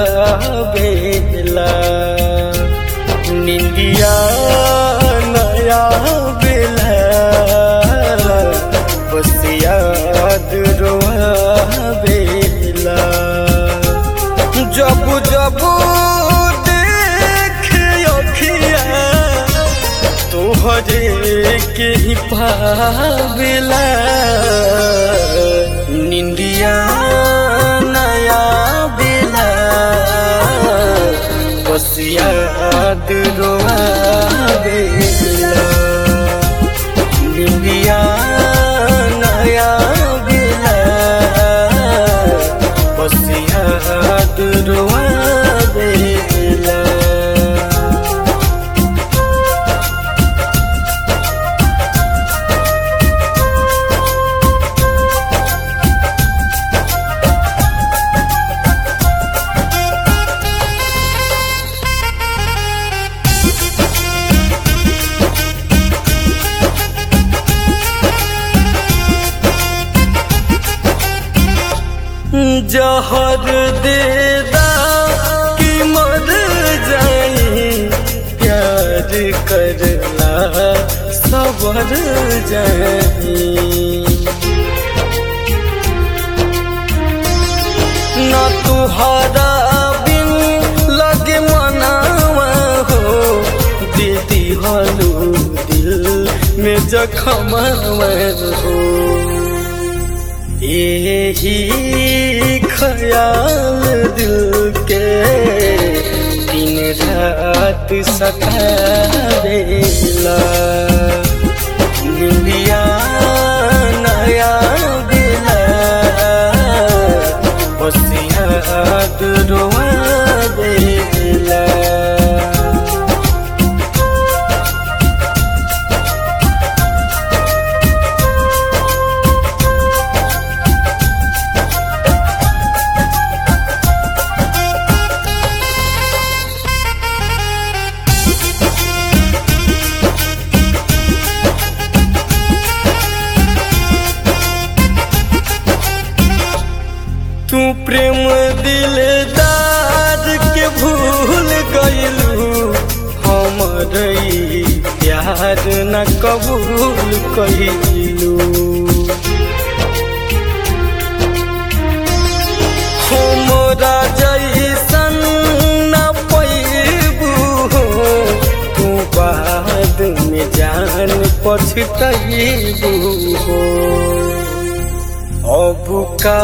बेला निंदिया नया बेला बस याद रोआ बेला जब जब देखे अखिया तोहरे के ही पावेला निंदिया नया बेला बस याद रोआ बेला निंदिया नया बेला बस याद रोआ बेला जहर देदा कि मर जाई प्यार करला सबर जाई न तुहरा बिन लगे मनावा हो दीदी हलू दिल में जखम हो यही ख्याल दिल के दिन रात सतावेला निंदिया नया बेला बस याद रोआ बेला तू प्रेम दिलदार के भूल गईलू हमर ई प्यार न कबूल कईलू हमरा जैसन न पैबू तू बाद में जान पछतैबू हो अब का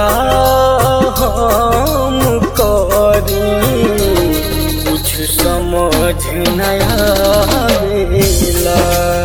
हम करी कुछ समझ नया आवेला